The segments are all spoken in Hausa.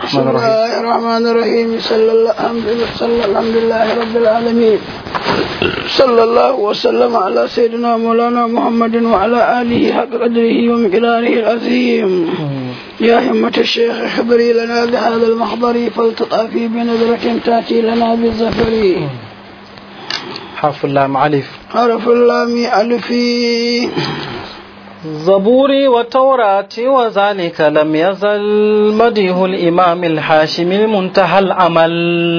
بسم الله الرحمن الرحيم صلى الله الحمد لله صلى الحمد لله رب العالمين صلى الله وسلم على سيدنا مولانا محمد وعلى آله حق قدره ومقداره العظيم يا همة الشيخ احضري لنا بهذا المحضر فالتطافي بنظرة تأتي لنا بالزفر حرف اللام علف حرف اللام ألفي زبوري والتوراة وذلك لم يزل مديه الإمام الحاشم المنتهى العمل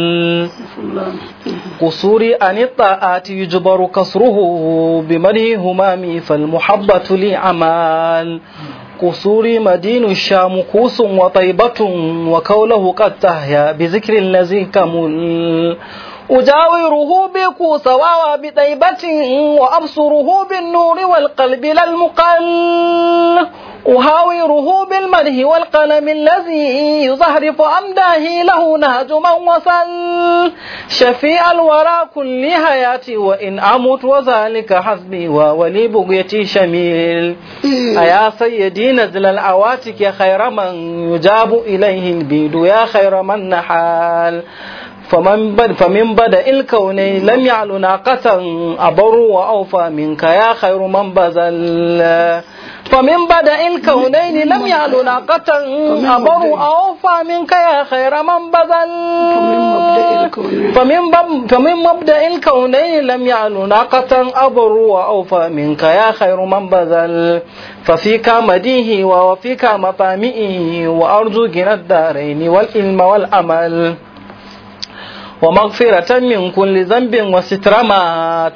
قصوري عن الطاعات يجبر كسره بمده همامي فالمحبة لي عمال قصوري مدين الشام كوس وطيبة وكوله قد تهيا بذكر الذي كمل أجاوره بكوس واوى بطيبة وأبصره بالنور والقلب لا المقل أهاوره بالمده والقلم الذي يزهرف أمداه له نهج من وصل شفيع الورى كل حياتي وإن أموت وذلك حسبي وولي بقيتي شميل أيا سيدي نزل الأواتك يا خير من يجاب إليه البيد يا خير من نحال فمن بد فمن بدا الكون لم يعل ناقة أبر وأوفى منك يا خير من بذل فمن بدا الكونين لم يعل ناقة أبر وأوفى منك يا خير من بذل فمن فمن مبدا الكونين لم يعل ناقة أبر وأوفى منك يا خير من بذل ففيك مديه وفيك مطامئه وأرجو جنى الدارين والعلم والأمل ومغفرة من كل ذنب وستر ما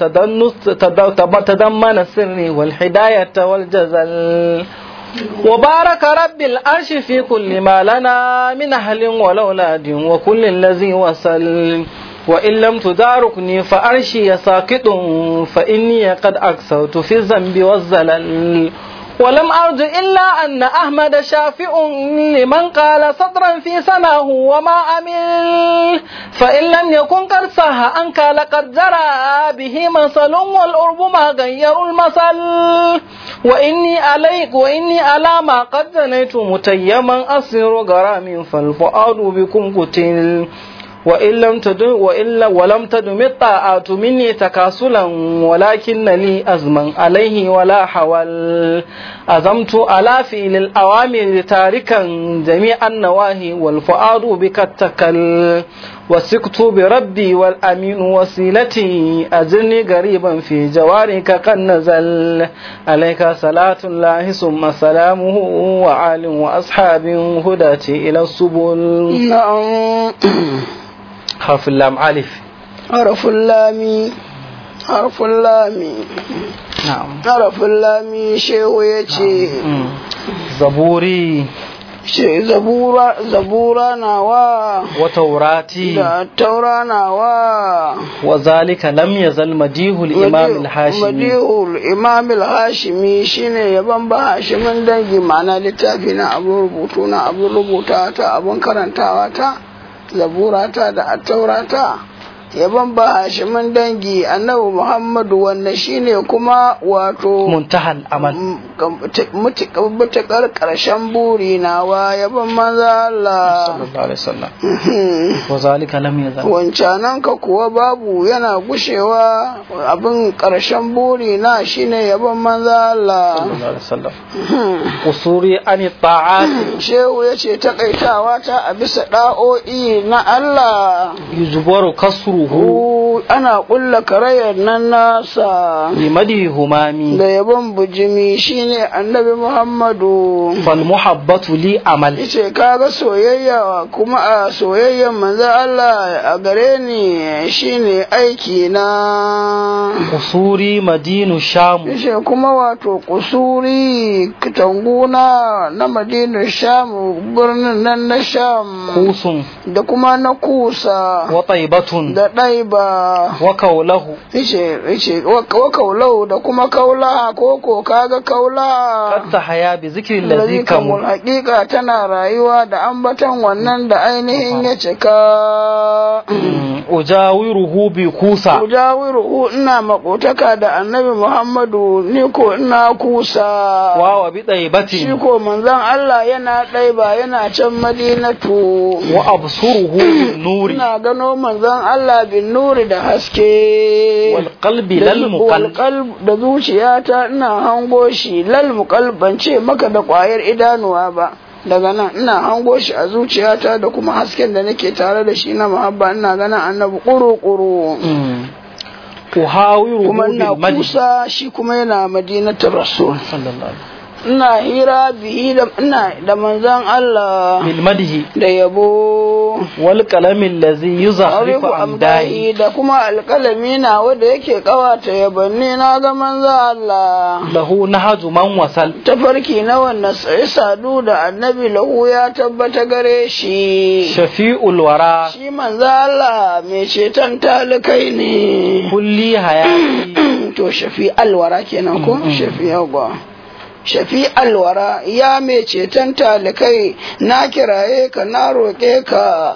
تضمن السر والهداية والجزل وبارك رب العرش في كل ما لنا من أهل والأولاد وكل الذي وصل وإن لم تداركني فأرشي ساكت فإني قد أكثرت في الذنب والزلل ولم أرج إلا أن أحمد شافع لمن قال سطرا في سناه وما أمل فإن لم يكن قد صح أنك لقد جرى به مثل والأرب ما غير المثل وإني عليك وإني على ما قد جنيت متيما أصير غرام فالفؤاد بكم قتل وإن لم تدم وإلا ولم تدم الطاعات مني تكاسلا ولكن لي أزما عليه ولا حول أزمت على فعل الأوامر تاركا جميع النواهي والفؤاد بك اتكل وسكت بربي والأمين وسيلتي أجرني قريبا في جوارك قد نزل عليك صلاة الله ثم سلامه وعال وأصحاب هداتي إلى السبل نعم حرف اللام ألف حرف اللام حرف اللام نعم حرف اللام shehu ya ce زبوري zabura zabura nawa وتوراتي da taura nawa وذلك لم يزل مديه الإمام الحاشمي madihul imam al-hashimi shine yaban ba hashimin dangi ma'ana littafi na abun rubutu na abun rubuta ta abun karantawa ta zabura ta da attaura ta yaban ba hashimin dangi annabi muhammadu wanda shine kuma wato منتهى الأمل mutukar ƙarshen buri nawa yaban maza Allah صلى الله عليه وسلم وذلك لم يزل wancanan ka kuwa babu yana gushewa abin ƙarshen buri na shine yaban maza Allah صلى الله عليه وسلم قصوري عن الطاعات shehu ya ce takaitawa ta a bisa ɗa'o'i na Allah يجبر كسره Hu, ana ƙulla karayar nan nasa بمده همامي da yabon bujimi shine annabi Muhammadu فالمحبة لي عمل yace kaga soyayya kuma a soyayyan manzo Allah a gare ni shine aiki na قصوري مدين الشام yace kuma wato kusuri kitanguna na Madina Sham birnin nan na Sham كوس da kuma na Kusa وطيبة da ɗaiba wa kaulahu ice ice wa wa kaulau da kuma kaula ko ko kaga kaula qad haya bi zikri Lazi allazi kamul kamu hakika tana rayuwa da ambaton wannan da ainihin ya cika ujawiruhu bi kusa Ujawiru ina makotaka da annabi Muhammadu ni ko ina kusa. wa wa bi Shi taibatin ko manzon Allah yana ɗaiba yana can madinatu. wa absuruhu bin nuri Ina gano manzon Allah bin nuri da haske. wal qalbi Da lal zu- muqal wal qalb- da zuciyata ina hango shi lal muqal ban ce maka da ƙwayar idanuwa ba. daga nan ina hango shi a zuciyata da kuma hasken da nake tare da shi na muhabba ina ganin annabi ƙuru-ƙuru. uhawiruhu kuma ina bil madhi kusa shi kuma yana madinatul rasul sallallahu alaihi ina hira bihi da ina da manzon Allah bil madhi da yabo wal qalami allazi yuzahrifu Arifu amdahi amdahi da kuma alƙalami na wanda yake ƙawata yabanni na ga manzon Allah lahu nahaju man wasal tafarki na wannan sai sadu da annabi lahu ya tabbata gare shi shafi'ul wara shi manzon Allah mai ceton talikai ne kulli hayati to shafi alwara kenan ko shafi yawa shafi alwara ya mai ceton talikai na kiraye ka na roƙe ka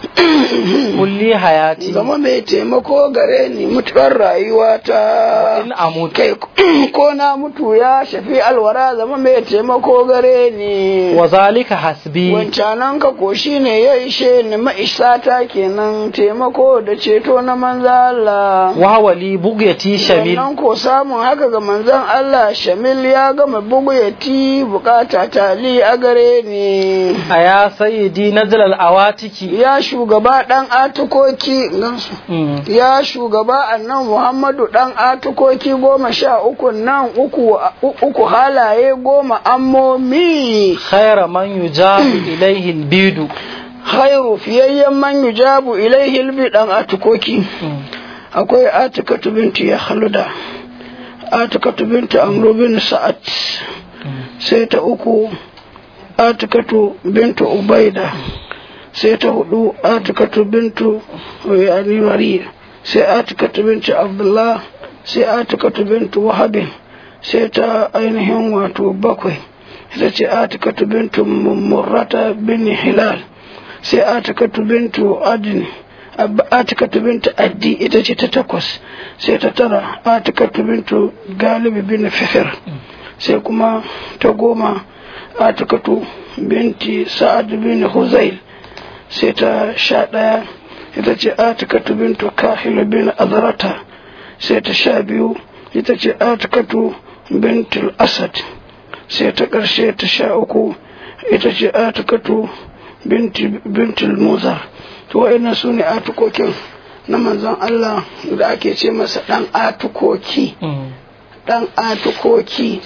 kulli hayati zama mai taimako gare ni mutuwar rayuwata in amut kai ko na mutu ya shafi alwara zama mai taimako gare ni wa zalika hasbi wancanan ka ko shi ne ya ishe ni ma'isata kenan taimako da ceto na manza Allah wa wali bugyati shamil Wannan ko samun haka ga manzon Allah Shamil ya gama bugu ya ti bukata tali a gare ni. aya sayyidi nazal al awatiki Ya shugaba ɗan atukoki gansu. Mm. Ya shugaba annan Muhammadu ɗan atukoki goma sha uku nan uku, uku halaye goma ammomi. khayra man yujabu ilayhi al bidu Khairu fiyayyen man yujabu ilaihi albi ɗan atukoki. akwai atikatu bintu ya haluda atikatu bintu amru bin sa'ad sai ta uku atikatu bintu ubaida sai ta hudu atikatu bintu yani wari sai atikatu bintu abdullah sai atikatu bintu wahabin sai ta ainihin wato bakwai ita ce atikatu bintu murrata bin hilal sai atikatu bintu adini atikatu bintu addi ita ce ta takwas sai ta tara atikatu bintu galibi bin fihir sai kuma ta goma atikatu binti sa'ad bin huzail sai ta sha ɗaya ita ce atikatu bintu kahilu bin azrata sai ta sha biyu ita ce atikatu bintu asad sai ta ƙarshe ta sha uku ita ce atikatu bintul muzar to wa'annan su ne atukokin na manzon Allah da ake ce masa ɗan atukoki ɗan atukoki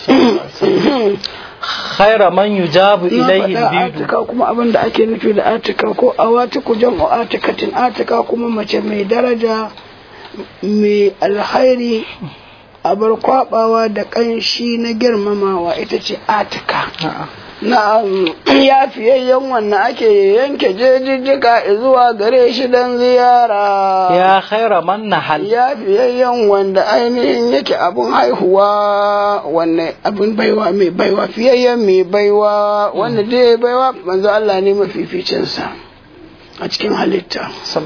khayra man yujabu na ilayhi faɗa al bidu atika kuma abin da ake nufi da atika ko awatiku jam'u atikatin atika kuma mace mai daraja mai alhairi abar kwabawa da ƙanshi na girmamawa ita ce atika na ya fiyayyen wannan ake yanke jejijjika zuwa gare shi don ziyara ya khayra man nahal ya fiyayyen wanda ainihin yake abun haihuwa wannan abin baiwa mai baiwa fiyayyen mai baiwa wanda dai baiwa manzo Allah ne mafificinsa a cikin halitta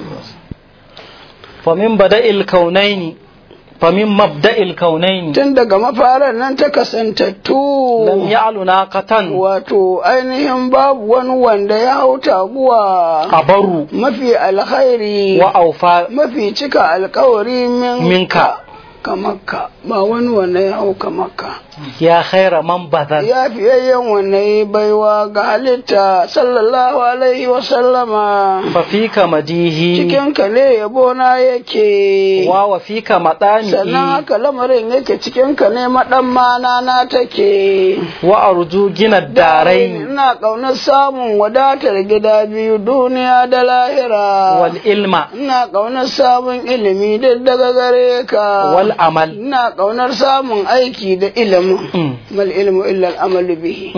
famin bada'il kaunaini famin mabda'il kaunaini tun daga mafarar nan ta kasantattu lam ya'lu naqatan wato ainihin babu wani wanda ya hau taguwa abaru mafi alkhairi wa aufa mafi cika alkawari min minka kamakka ba wani wanda ya hau kamakka ya khayra man badal ya fiyayyen wanda ya baiwa ga halitta sallallahu alaihi wa sallama fa fika madihi cikin ka ne yabo na yake wa wa fika sannan matanihi haka lamarin yake cikin ka ne madan mana na take wa arju gina darain ina ƙaunar samun wadatar gida biyu duniya da lahira wal ilma ina ƙaunar samun ilimi duk daga gare ka wal amal ina ƙaunar samun aiki da ilimin Mm. mal ilmu illa al'amalu bihi Mm.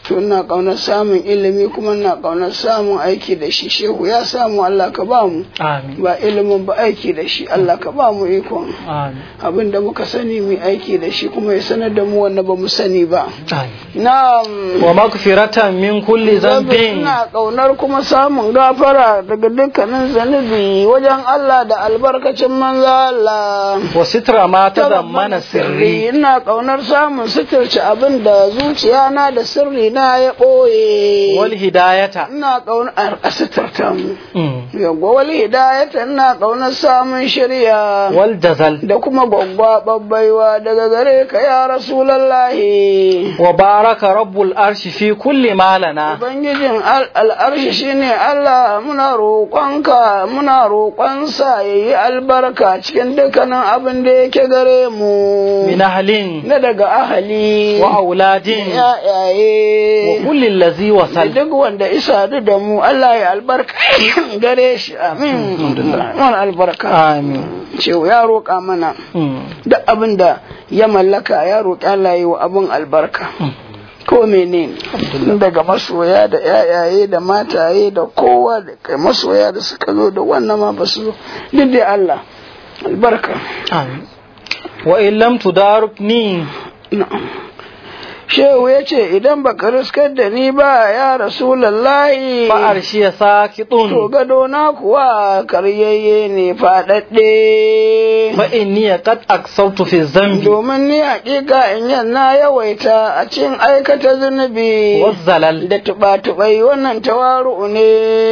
to ina kaunar samun ilimi kuma ina kaunar samun aiki da shi shehu ya samu Allah ka ba mu amin ba ilimin ba aiki da shi Allah ka ba mu ikon amin abin da muka sani mu aiki da shi kuma ya sanar da mu wanda ba mu sani ba amin na'am wa maghfiratan min kulli dhanbin ina kaunar kuma samun gafara daga dukkanin zanubi wajen Allah da albarkacin manzo Allah wa sitra ma tadammana sirri ina kaunar samun suturci abin da zuciya na da sirri na ya ɓoye wal hidayata ina kaunar a suturta mu Mm. yawwa wal hidayata ina kaunar samun shirya wal jazal da kuma gwaggwaɓar baiwa daga gare ka ya rasulallahi wa baraka rabbul arshi fi kulli ma lana Ubangijin al- al'arshi shine Allah muna roƙonka muna roƙonsa ya yi albarka cikin dukkanin abin da yake gare mu min ahlin na daga ahali wa auladin wa yayaye kulli allazi da wasal duk wanda isa da mu Allah ya albarka gare shi amin Mun albarka amin ce ya roƙa mana Mm. duk abin da ya mallaka ya roƙi Allah ya yi wa abin albarka ko menene daga masoya da yayaye da mataye da kowa da kai masoya da suka zo da wannan ma ba su zo duk dai Allah albarka amin wa in lam tudarukni na'am shehu ya ce idan baka riskar da ni ba ya rasulallahi fa arshi ya to sakitun gado na kuwa karyayye ne faɗaɗɗe fa inni qad aksawtu fi dhanbi domin ni hakika in yan na yawaita a cikin aikata zunubi wazzalal da tuba-tubai wannan tawaru'u ne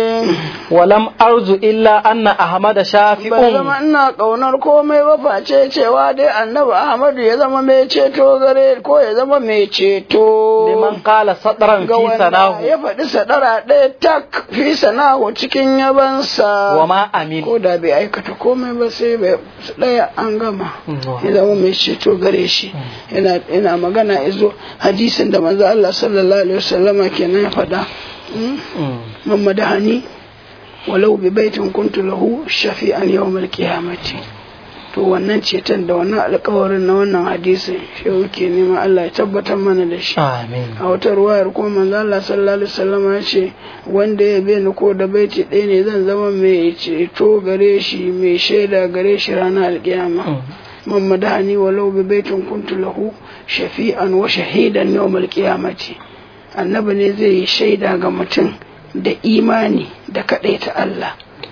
wa lam arzu illa anna ahmada ban zama shafi'un ina kaunar komai ba face cewa dai annabi ahmadu ya zama mai ceto gare ko ya zama mai ceto liman qala sadran ga fi wanda sanahu ya faɗi sadara ɗaya tak fi sanahu cikin yabansa wa ma amin ko da bai aikata komai ba sai bai ɗaya an gama ya zama mai ceto gare shi yana yana magana izo hadisin da manzo Allah sallallahu alaihi wasallama kenan ya faɗa Mm. Mm. man madahani walau bi baitin kuntu lahu shafi'an yawmal qiyamati to wannan ceton da wannan alƙawarin na wannan hadisin shi yake nema Allah ya tabbatar mana da shi amin a wata ruwayar kuma manzo Allah sallallahu alaihi wasallam ya ce wanda ya bi ni ko da baiti ɗaya ne zan zama mai ceto gare shi mai shaida gare shi ranar alƙiyama Mm. man madahani walau bi baitin kuntu lahu shafi'an wa shahidan yawmal qiyamati annabi ne zai yi shaida ga mutum da imani da kaɗaita Allah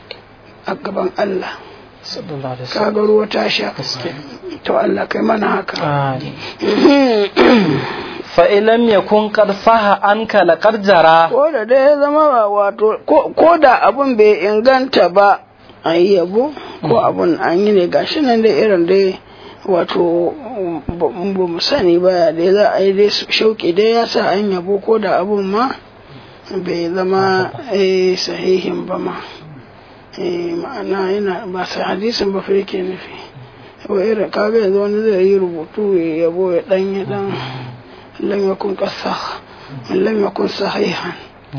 a gaban Allah sallallahu alaihi wasallam kaga ruwa ta sha to Allah kai mana haka amin fa in lam yakun qad saha anka laqad jara ko da dai ya zama wato ko ko da abun bai inganta ba an yi yabo ko abun an yi ne gashi nan dai irin dai wato ba ba mu sani ba dai za a yi dai shauƙi dai ya sa an yabo ko da abun ma bai zama eh, sahihin ba ma Eh, ma'ana yana ba sa hadisin ba fa yake nufi wa irin kaga yanzu wani zai yi rubutu ya yabo ya dan ya dan lam yakun qasah lam yakun sahihan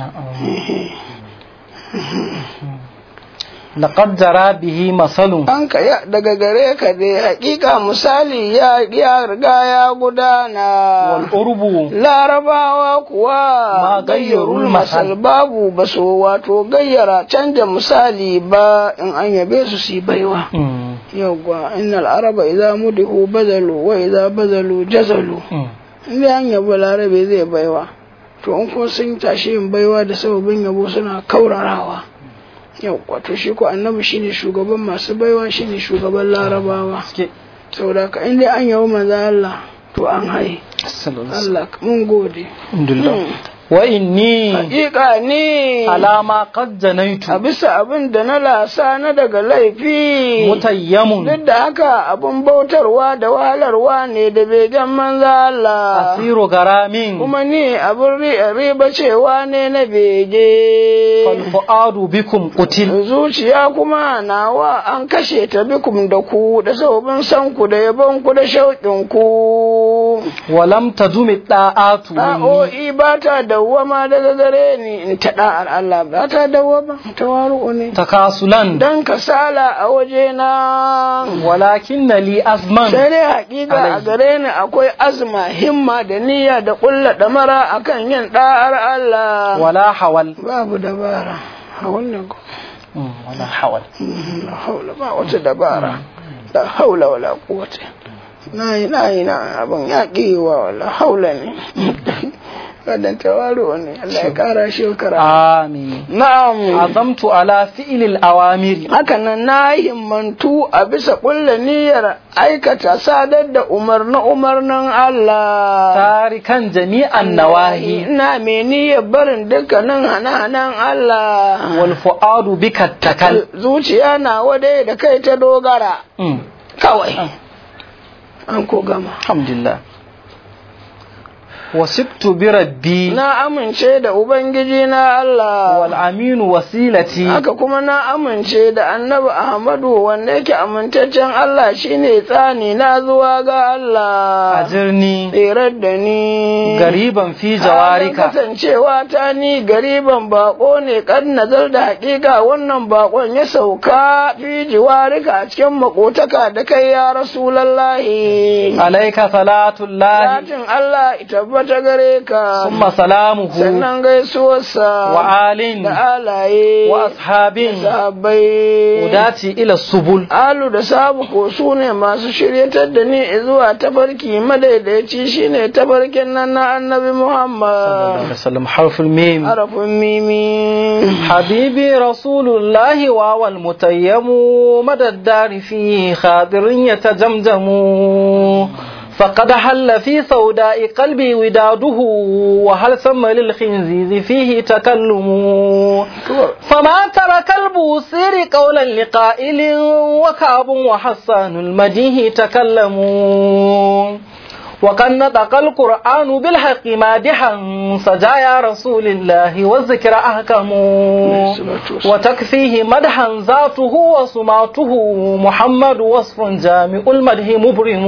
laqad jara bihi masalun an ka ya daga gare ka dai hakika misali ya ya riga ya gudana wal urbu larabawa kuwa Ma gayyarul gayyarul masal masal. babu ba so wato gayyara canja misali ba in an yabe su su yi baiwa Mm. yawwa innal araba idza mudihu bazalu wa idza bazalu jazalu Mm. inda an yabo larabe zai baiwa to in kuma sun tashi yin baiwa da sababin yabo suna kaurarawa yawwa to shi ko annabi shine shugaban masu baiwa shine shugaban larabawa Suke. saboda ka inda an yabo manzo Allah to an hai sallallahu alaihi wasallam Allah mun gode alhamdulillah wa inni hakika ni alama qad janaitu a bisa abin da na lasa na daga laifi mutayyamun duk da haka abin bautarwa da wahalarwa ne da begen manzo Allah asiru garamin kuma ni abin ri- riba cewa ne na bege fal fuadu bikum qutil zuciya kuma nawa an kashe ta bikum da ku da sababin san ku da yabon ku da shauƙin ku wa lam tadumi da'atu minni Ɗa'o'i ba ta dawwama daga gare ni in ta da'ar Allah ba ta dawwama tawaru ne takasulan dan kasala a waje na walakin li azman sai dai hakika a gare ni akwai azma himma da niyya da kulla damara akan yin da'ar Allah wala hawal babu dabara a wannan ko Mm, wala hawal la haula ba wata dabara la haula wala quwwata na yi na yi na abin ya wa wala haula ne kadan tawaro ne Allah ya kara shi kara amin na'am azamtu ala fi'lil awamiri haka nan na himmantu a bisa kulla niyyar aikata sadar da umarni umarnin Allah tarikan jami'an nawahi ina mai niyyar barin dukkanin hana-hanan Allah wal fu'adu bika takal zuciya na wadai da kai ta dogara Mm, kawai an ko gama alhamdulillah wasibtu bi rabbi na amince da ubangiji na Allah wal aminu wasilati haka kuma na amince da annabi Ahmadu wanda yake amintaccen Allah shine tsani na zuwa ga Allah ajirni tsirar da ni gariban fi Halin jawarika kasancewa ta ni gariban bako ne kan nazar da hakika wannan bakon ya sauka fi jiwarika a cikin makotaka da kai ya rasulallahi alaika salatullahi Latin Allah ita tabbata gare ka summa salamuhu sannan gaisuwarsa wa alin da alaye wa ashabin da sahabbai udati ila subul alu da sabu ko su ne masu shiryatar da ni zuwa tafarki madaidaici shine tafarkin nan na annabi Muhammad sallam harful mim harafin mimi حبيبي رسول الله واو المتيم مدى الدار فيه خاضر يتجمجم فقد حل في سوداء قلبي وداده وهل سمى للخنزيز فيه تكلم فما ترك البوصير قولا لقائل وكعب وحسان المديه تكلموا وقد نطق القرآن بالحق مادحا سجايا رسول الله والذكر أحكم وتكفيه مدحا ذاته وسماته محمد وصف جامع المدح مبرم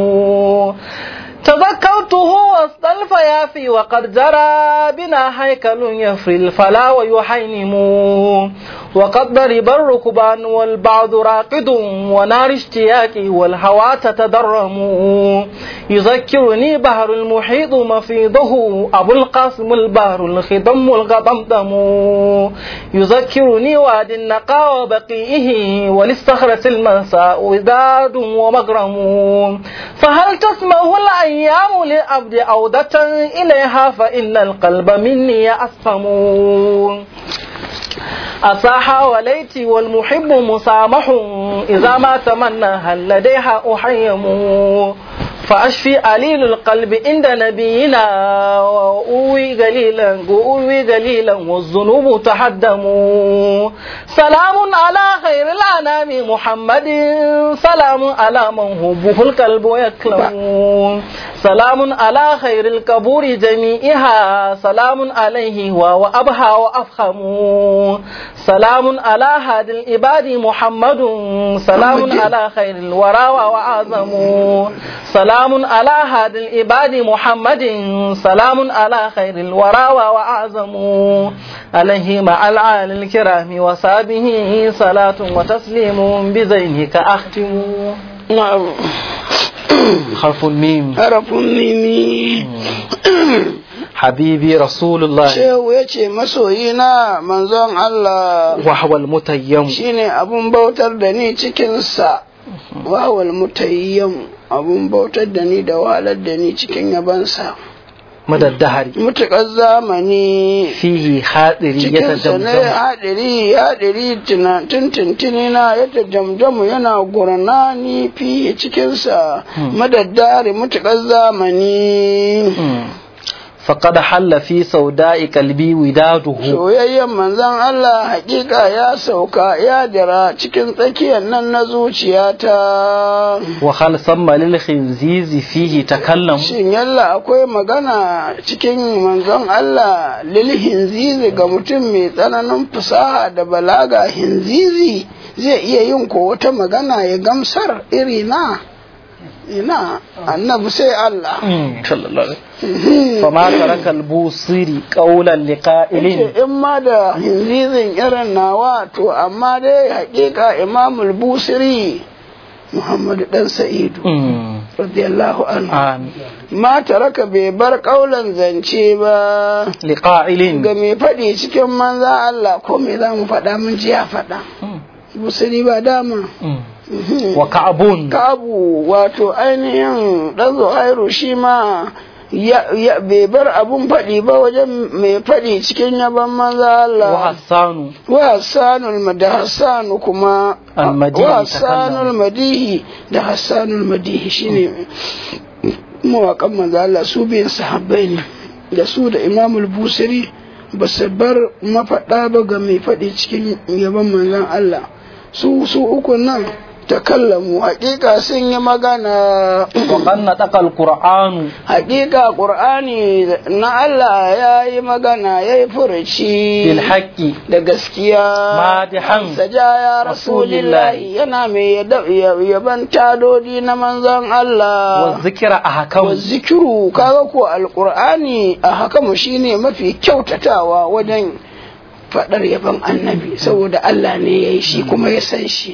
تذكرته وسط الفيافي وقد جرى بنا هيكل يفري الفلا ويحينم وقد ضرب الركبان والبعض راقد ونار اشتياقي والهوى تتدرم يذكرني بحر المحيط مفيضه أبو القاسم البحر الخضم الغضمضم يذكرني واد النقى وبقيه وللصخرة المساء وداد ومغرم فهل تسمه الأيام للعبد عودة إليها فإن القلب مني أسقم أصاح وليتي والمحب مسامح إذا ما تمنى هل لديها أحيم فأشفي عليل القلب عند نبينا وأوي قليلا وأوي قليلا والذنوب تحدم سلام على خير الأنام محمد سلام على من هبه القلب يكلم سلام على خير القبور جميعها سلام عليه وأبهى وأفخم سلام على هاد العباد محمد سلام على خير الورى وأعظم سلام على هاد العباد محمد سلام على خير الورى وأعظم عليه مع العال الكرام وصابه صلاة وتسليم بزينك أختم na'am حرف الميم harafin mimi حبيبي رسول الله shehu ya ce masoyina manzon Allah وهو المتيم shine abun bautar da ni cikinsa wawal mutayyam abun bautar da ni da wahalar da ni cikin yabansa مدى الدهر mutuƙar zamani فيه خاطري cikinsa ne يتجمجم haɗiri haɗiri tuntuntuni na ya jamjamu yana gurnani fiye cikinsa madaddare mutuƙar zamani فقد حل في سوداء قلبي وداده soyayyen manzon Allah hakika ya sauka ya jira cikin tsakiyar nan na zuciyata وهل ثم للخنزيز فيه تكلم shin yalla akwai magana cikin manzon Allah lil hinzizi ga mutum mai tsananin fasaha da balaga hinzizi zai iya yin ko wata magana ya gamsar iri na ina annabi sai Allah sallallahu alaihi fama taraka al-busiri qawlan liqa'ilin in ma da hinzizin irin nawa to amma dai hakika imamul busiri muhammadu dan sa'idu radiyallahu anhu amin ma taraka bai bar kaulan zance ba liqa'ilin ga mai faɗi cikin manza Allah ko me za mu faɗa mun ji ya faɗa busiri ba dama wa ka'bun kabu wato ainihin ɗan zuhairu shi ma ya, ya bai bar abun faɗi ba wajen mai faɗi cikin yaban manza Allah wa hassanu wa hassanul ma- da hassanu kuma Al-Madihi wa hassanul madihi da hassanul madihi shine mawaƙan manzo Allah su biyan sahabbai ne da su da imamul busiri ba su bar mafaɗa ba ga mai faɗi cikin yaban manzon Allah su su uku nan takallamu hakika sun yi magana wa qanna taqal qur'anu hakika qur'ani na Allah ya yi magana ya yi furuci bil haqqi da gaskiya Madihan saja ya rasulillahi yana mai yada- ya- yaban tadodi na manzon wa Allah zikra ahkam wa zikiru kaga ko alqur'ani a haka mu shine mafi kyautatawa wajen fadar yaban annabi saboda Allah ne ya yi shi kuma ya san shi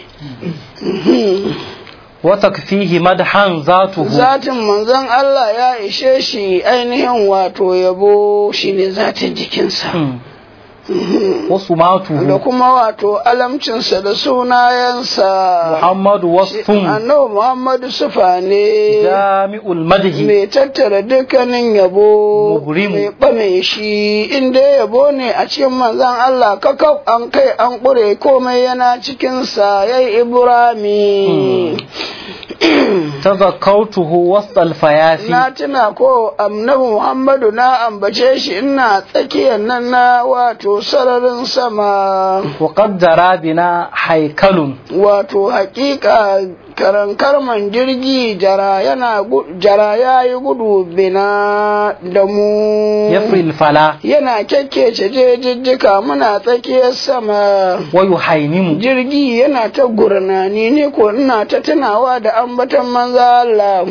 wa takfihi madhan zatuhu zatin manzon Allah ya ishe shi ainihin wato yabo shine zatin jikinsa Mm. wa da sumatuhu kuma wato alamcinsa da sunayensa muhammadu wasfun annabi Muhammadu sufa ne jami'ul madhi mai tattara dukkanin yabo Mugrimu. mai ɓame shi inda yabo ne a cikin manzan Allah kakau an kai an ƙure komai yana cikinsa ya yi ibrami tazakkartuhu wasal fayafi na tuna ko annabi Muhammadu na ambace shi ina tsakiyar nan na wato sararin sama wa qad jara bina haikalun wato hakika karankarman jirgi jara yana gu- jara ya yi gudu bina da mu yafril fala yana kyakkece jejijjika muna tsakiyar sama wa yuhainimu jirgi yana ta gurnani ne ko ina ta tunawa da ambatan manza Allah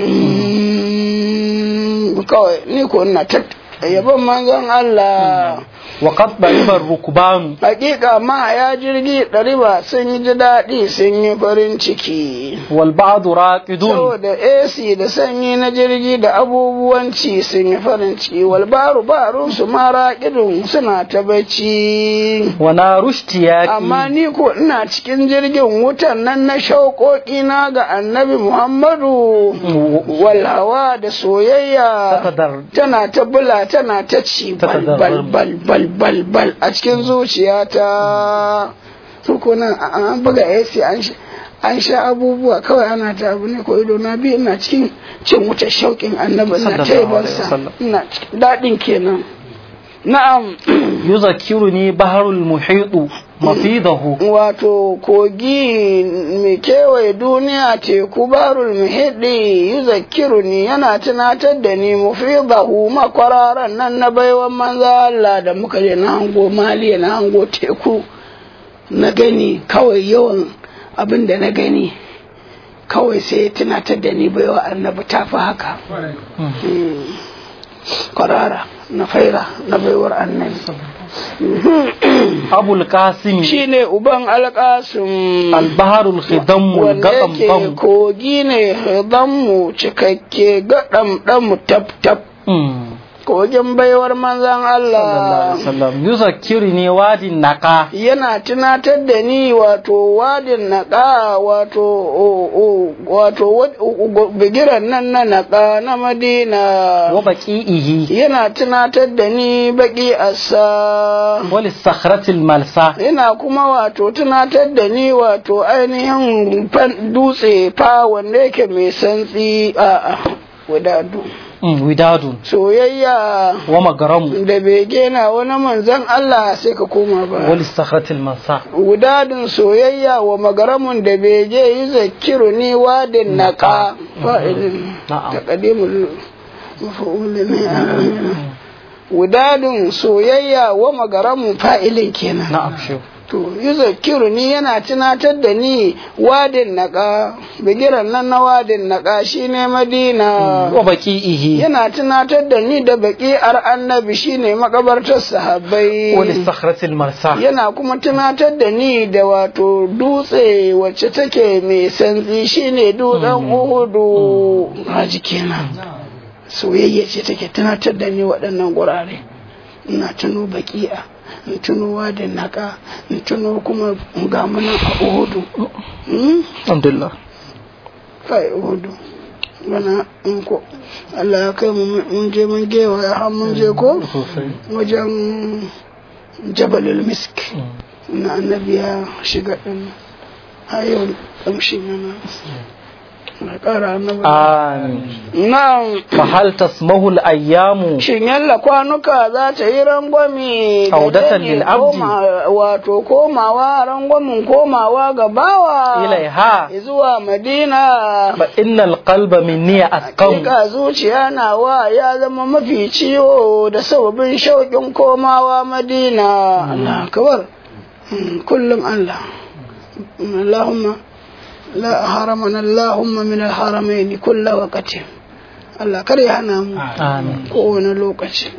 Mm, kawai ni ko ina ta yabon manzon Allah wa qad baribar rukbanu hakika ma ya jirgi ɗariba sun yi ji daɗi sun yi farin ciki wal ba'du raqidun saboda AC da sanyi na jirgi da abubuwan ci sun yi farin ciki walbaru barun su mara ƙidun suna ta bacci wa narushtiyaqi amma ni ko ina cikin jirgin wutan nan na shauƙoƙi na ga annabi muhammadu walhawa da soyayya takadar tana ta bula tana ta ci bal bal bal bal bal bal a cikin zuciyata su ko nan a- an buga AC an sha an sha abubuwa kawai ana ta abu ne ko ido na biyu ina cikin cin wutar shauƙin annabi ina ta Sallallahu alaihi yabansa wasallam. ina cikin daɗin kenan na'am yuzakkiruni baharul muhitu mafidahu wato kogi mai kewaye duniya teku barul muhiddi yuzakkiruni yana tunatar da ni mufidahu makwararan nan na baiwan manza Allah da muka je na hango maliya na hango teku na gani kawai yawan abin da na gani kawai sai ya tunatar da ni baiwa annabi ta fi haka Mm. kwarara na faira na baiwar annabi abul qasim shine uban alƙasim al baharul khidam wanda gadam yake bam kogi ne mu cikakke gaɗam ɗamu tab tab Mm. kogin baiwar manzan sallallahu Allah alaihi wasallam yuzakkiruni wadin naqa yana tunatar da ni wato wadin naƙa wato o- o- wato wad- o- o- bigiran nan na naƙa na madina wa baqi'ihi yana tunatar da ni baƙi asa wa lisakhratil malsa yana kuma wato tunatar da ni wato ainihin fan- dutse fa wanda yake mai santsi a wadadu Mm, widadun soyayya wa magaramu da bege na wani manzan Allah sai ka koma wa ba lisakhratil malsa wadadun soyayya wa magaramun da bege yi zakiru ni wadin naka fa'ilin Na'am. taqdimul maf'ulin ne wadadun soyayya wa magaramun fa'ilin kenan na'am shi to yuzakiru ni yana tunatar da ni wadin naka bigiran nan na wadin naka shine madina wa baqi'ihi yana tunatar da ni da baki'ar annabi shine makabartar sahabbai wa lisakhratil marsa yana kuma tunatar da ni da wato dutse wacce take mai santsi shine dutsen uhudu haji kenan soyayya ce take tunatar da ni waɗannan gurare ina tuno baki'a in tuno wadin naka in tuno kuma ga munan a uhudu Hmm? alhamdulillah kai uhudu bana in ko Allah ya kai mu mun je mun gewa ya har mun je ko wajen jabalul misk na annabi ya shiga din har yau kamshin yana na kara annabi amin na'am fa hal tasmahu al ayyamu shin yalla kwanuka za ta yi rangwami ga Audatan dani lil abdi. koma- wato komawa rangwamin komawa ga bawa ilaiha zuwa madina fa innal qalba minni asqam Hakika zuciya nawa ya zama mafi ciwo da sababin shauƙin komawa madina Allah kabar kullum Allah Allahumma la haramana Allahumma min al-haramaini kulla waqtin Allah kar ya hana mu amin kowane lokaci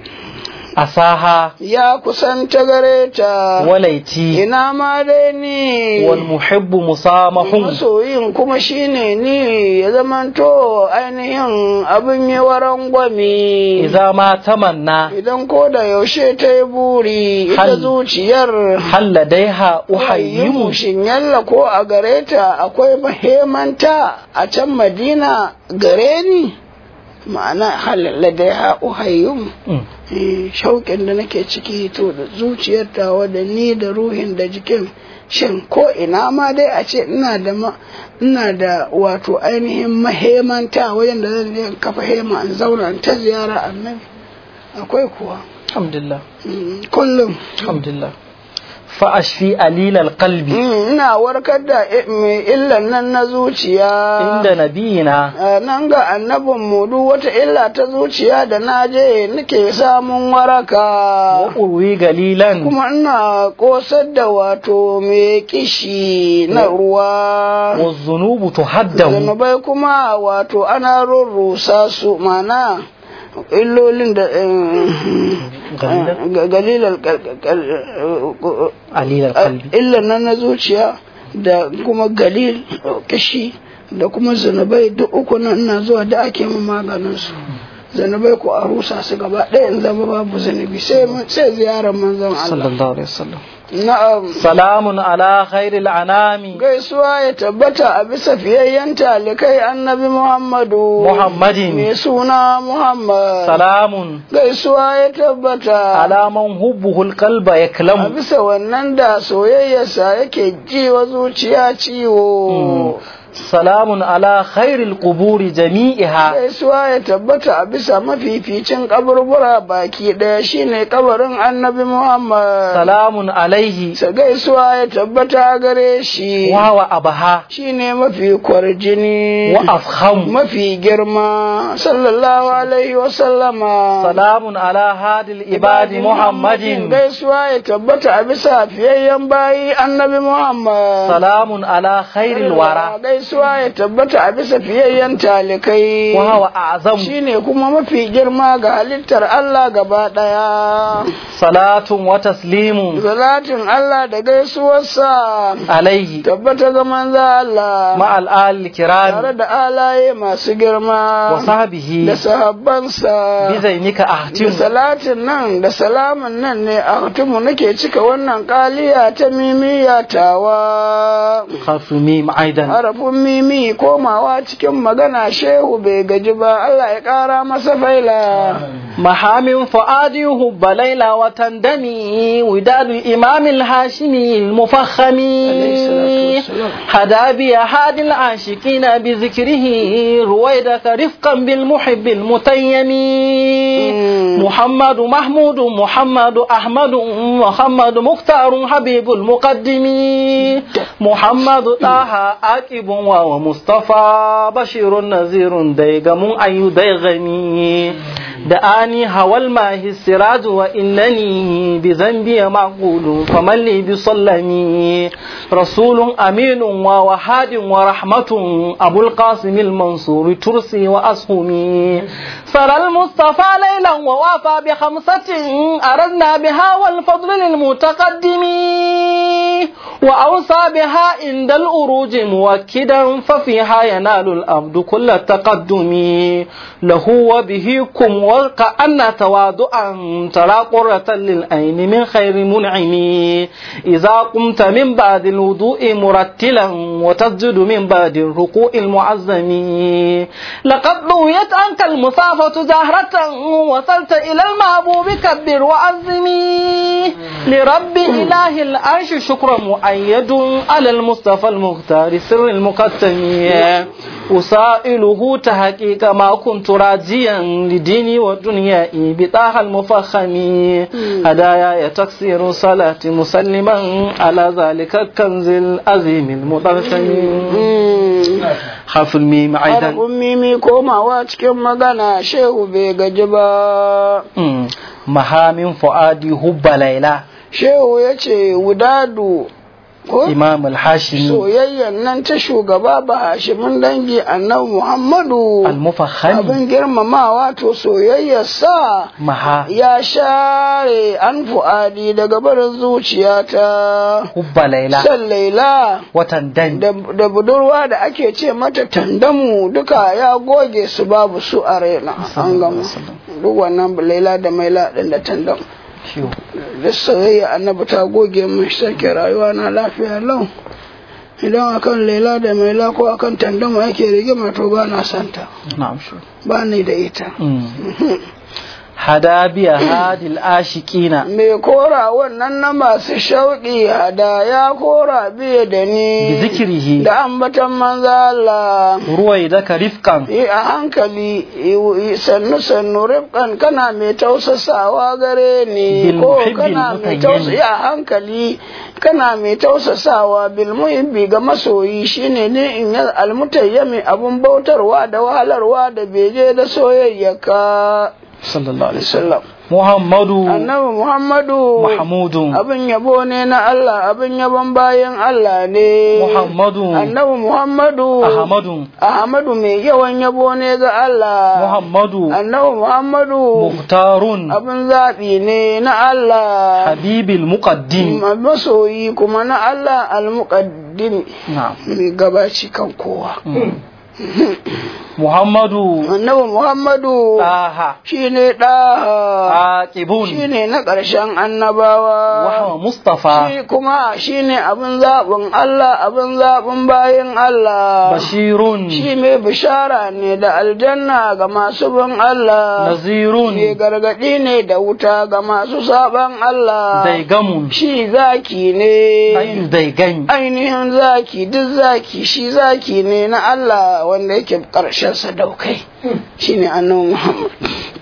asaha ya kusanta gare ta walaiti ina ma dai ni wal muhibbu musamahun masoyin kuma shine ni ya zamanto ainihin abin yi waran gwami idza ma tamanna idan ko da yaushe ta yi buri ita Hal- zuciyar hal ladaiha uhayyimu shin yalla ko a gare ta akwai mahimanta a can madina gare ni ma'ana halalla da ya uhayyum Mm. Eh, shauƙin da nake ciki to da zuciyar tawa da ni da ruhin da jikin shin ko ina ma dai a ce ina da ma ina da wato ainihin mahemanta wajen da zan je in kafa hema in zauna in ta ziyara annabi akwai kuwa alhamdulillah Mm, kullum alhamdulillah fa ashfi alilal qalbi Mm, ina warkar da i- mai illan nan na zuciya inda nabiyina Eh, nan ga annabin mu duk wata illa ta zuciya da na je nake samun waraka wa urwi galilan kuma ina kosar da wato mai kishi na ruwa wa zunubu tuhaddahu zunubai kuma wato ana rurrusa su mana illolin da Galilan? galilar alilal qalbi illan nan na zuciya da kuma galil kishi da kuma zunubai duk uku nan ina zuwa da ake min maganin su zunubai ko a rusa su gaba ɗaya in zama babu zunubi sai sai ziyarar manzon Allah sallallahu alaihi wasallam na'am salamun ala khairil anami gaisuwa ya tabbata a bisa fiyayyen talikai annabi Muhammadu Muhammadin. mai suna Muhammad salamun gaisuwa ya tabbata ala man hubbuhul qalba a yaklamu bisa wannan da soyayyarsa yake ji wa zuciya ciwo salamun ala khairil quburi jami'iha gaisuwa ya tabbata a bisa mafificin kaburbura baki ɗaya shine kabarin annabi Muhammad salamun alaihi sa gaisuwa ya tabbata a gare shi wa wa abaha shine mafi kwarjini wa afham mafi girma sallallahu alaihi wa sallama salamun ala hadil ibadi muhammadin gaisuwa ya tabbata a bisa fiyayyen bayi annabi Muhammad salamun ala khairil wara gaisuwa ya tabbata a bisa fiyayyen talikai wa wa a'zam shine kuma mafi girma ga halittar Allah gaba ɗaya. salatun wa taslimun Salatin Allah da gaisuwarsa alaihi tabbata ga manzo Allah ma al al tare kiram da alaye masu girma wa sahbihi da sahabbansa bi zainika da ahtim salatin nan da salamin nan ne a nake cika wannan kaliya ta mimiya tawa. khasumi aidan harafin mimi komawa cikin magana shehu bai gaji ba Allah ya ƙara masa faila محام فؤادي هب ليلى وتندمي وداد الإمام الهاشمي المفخم هدى بي هاد العاشقين بذكره رويدك رفقا بالمحب المتيم محمد محمود محمد أحمد محمد مختار حبيب المقدم محمد طه عاقب ومصطفى بشير نذير ديغم أي ديغني دعاني هوى الماء السراج وإنني بذنبي معقول فمن لي بصلمي رسول أمين ووحاد ورحمة أبو القاسم المنصور ترسي وأسهمي سرى المصطفى ليلا ووافى بخمسة أردنا بها والفضل للمتقدم وأوصى بها عند الأروج موكدا ففيها ينال الأبد كل التقدم له وبه كم وكأن تواضعا ترى قرة للعين من خير منعم إذا قمت من بعد الوضوء مرتلا وتسجد من بعد الركوع المعظم لقد ضويت عنك المسافة زهرة وصلت إلى المحبوب كبر وعظمي لرب إله العرش شكر مؤيد على المصطفى المختار سر المقتم أسائله تحقيق ما كنت راجيا لديني ودنيائي بطاها المفخم هدايا تكسير صلاة مسلما على ذلك الكنز العظيم المطرسم حرف الميم أيضا harafin mimi komawa cikin magana shehu bai gaji ba مم. mahamin fu'adi hubba laila shehu ya ce wudadu ko imam al-hashimi soyayyan nan ta shugaba ba hashimin dangi annabi muhammadu al-mufakhami abin girmamawa to soyayyarsa maha ya share an fu'adi daga barin zuciyata hubba laila san laila watan dan da da budurwa da ake ce mata tandamu duka ya goge su babu su a raina an gama duk wannan laila da maila din da tandamu Ciwo. da soyayya annabi ta goge mun sake rayuwa na lafiya lau idan akan laila da maila ko akan tandamu yake rigima to ba na santa na'am shi ba ni da ita hada biya hadil ashiqina mai kora wannan na masu shauƙi hada ya kora biye da bi ni zikrihi da ambatan manzo Allah ruwaidaka rifqan yi a hankali yi- sannu sannu rifkan kana mai tausasawa gare ni Bil ko muhibbil kana mai mutayyin. tausa yi a hankali kana mai tausasawa bil muhibbi ga masoyi shine ne in ya almutayyami abun bautarwa da wahalarwa da beje da soyayyaka sallallahu alaihi sallam muhammadu annabi muhammadu muhammadun abin yabo ne na Allah abin yabon bayan Allah ne muhammadu annabi muhammadu ahmadun ahmadu mai yawan yabo ne ga Allah muhammadu annabi muhammadu muhtarun abin zaɓi ne na Allah habibil muqaddim masoyi kuma na Allah al-muqaddim na'am mai gabaci kan kowa muhammadu annabi muhammadu taha shine ɗaha aqibun shine na ƙarshen annabawa wa huwa mustafa shi kuma shine abin zaɓin Allah abin zaɓin bayan Allah bashirun shi mai bishara ne da aljanna ga masu bin Allah nazirun mai gargaɗi ne da wuta ga masu saɓan Allah daigamun shi zaki ne ayu daigami ainihin zaki duk zaki shi zaki ne na Allah wanda yake ƙarshen sadaukai shine annabi Muhammad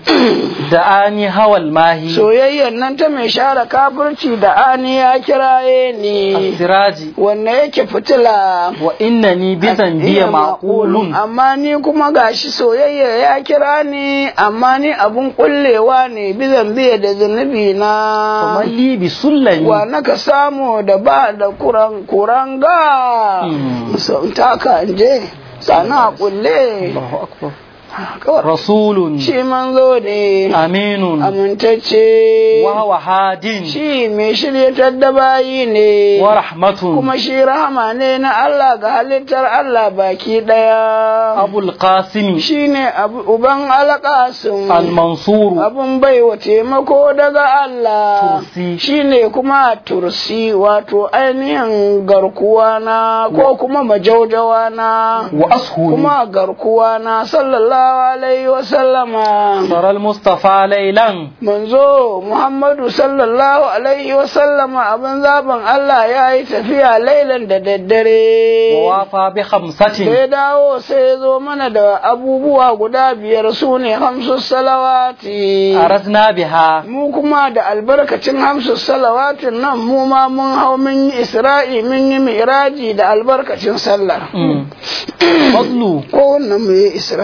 da ani hawal mahi soyayyar nan ta mai share kafirci da ani ya kiraye ni asiraji wanda yake fitila wa innani bizan biya maqulun amma ni kuma gashi soyayya ya kira ni amma ni abun kullewa ne bizan biya da zunubi na famalli bi sullami wa naka samu da ba da kuran kuranga Mm. sun taka in je sana kulle Allahu akbar kawai rasulun shi manzo ne aminun amintacce wa huwa hadin shi mai shiryatar da bayi ne wa rahmatun kuma shi rahama ne na Allah ga halittar Allah baki daya abul qasim shi ne uban alƙasin al mansur abun baiwa taimako daga Allah Tursi. shi ne kuma tursi wato ainihin garkuwa na ko kuma majaujawa na wa ashuri kuma garkuwa na sallallahu alaihi wasallama saral mustafa laylan manzo Muhammadu sallallahu alaihi wasallama abin zaben Allah ya yi tafiya lailan da daddare. wa wafa bi Da khamsatin ya dawo sai ya zo mana da abubuwa guda biyar su ne hamsu salawati. aradna biha Mu kuma da albarkacin hamsu salawatin nan mu ma mun hau mun yi isra'i mun yi miraji da albarkacin sallah. Mm. fadlu Ko wannan mu yi isra'i ya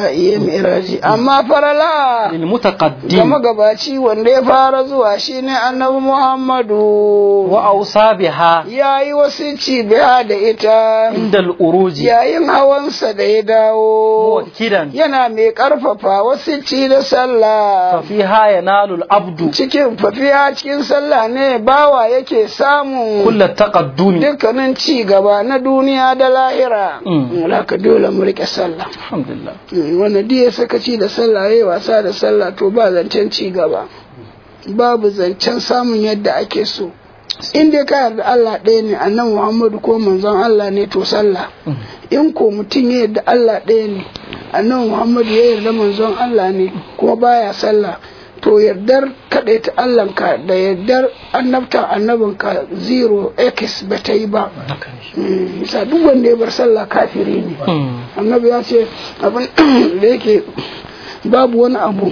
miraji amma farala lil ga mutaqaddim magabaci wanda ya fara zuwa shine annabi muhammadu wa awsa biha ya yi wasici biya da ita inda al uruji yayin hawansa da ya dawo muwakkidan yana mai karfafa wasici da fa sallah fiha yanalu al abdu cikin fafiya cikin sallah ne bawa yake samun kull taqaddumi dukkanin ci gaba na duniya da lahira Mm. ka dole mu rike sallah alhamdulillah Mm, wanda duk ya sakaci da sallah yayi wasa da sallah to ba zancen ci gaba babu zancen samun yadda ake so in dai ka yarda Allah ɗaya ne annabi Muhammadu ko manzon Allah ne to sallah in ko mutum ya yarda Allah ɗaya ne annabi Muhammadu ya yarda manzon Allah ne kuma baya sallah to yardar kaɗaita Allahnka da yardar annabta annabinka zero x ba ta yi ba haka ne Mm, bisa duk wanda ya bar sallah kafiri ne Mm. annabi ya ce abin da yake babu wani abu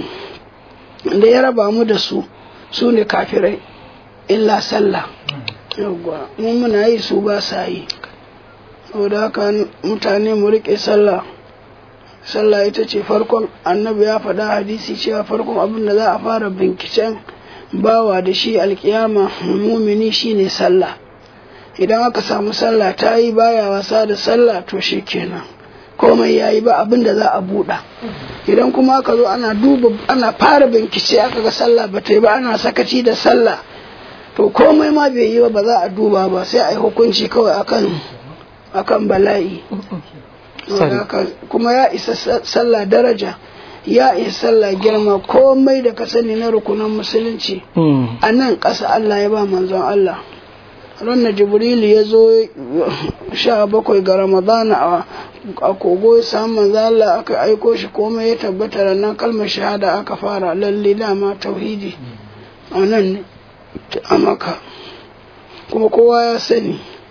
da ya raba mu da su su ne kafirai illa sallah yawwa mu muna yi su ba sa yi saboda haka mutane mu riƙe sallah sallah ita ce farkon annabi ya faɗa hadisi cewa farkon abin da za a fara binkicen bawa da shi alkiyama mumini shine sallah idan aka samu sallah ta yi baya wasa da sallah to shi kenan komai ya yi ba abin da za a buɗa idan kuma aka zo ana duba ana fara bincike aka ga sallah ba ta yi ba ana sakaci da sallah to komai ma bai yi ba ba za a duba ba sai a yi hukunci kawai akan akan bala'i Saboda haka kuma ya isa sa- sallah daraja ya isa sallah girma komai da ka sani na rukunan musulunci Mm. a nan ƙasa Allah ya ba manzon Allah ranar jibrilu ya zo sha bakwai ga ramadana a- a kogo ya samu manzon Allah aka aiko shi komai ya tabbata ranar kalmar shahada aka fara lalle dama tauhidi a nan ne a maka kuma kowa ya sani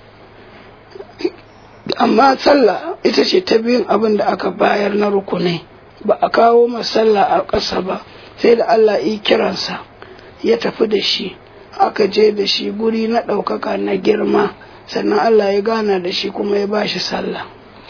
amma sallah ita ce ta biyun abin da aka bayar na rukunai ba a kawo masalla a ƙasa ba sai da Allah yi kiransa ya tafi da shi aka je da shi guri na ɗaukaka na girma sannan Allah ya gana da shi kuma ya bashi sallah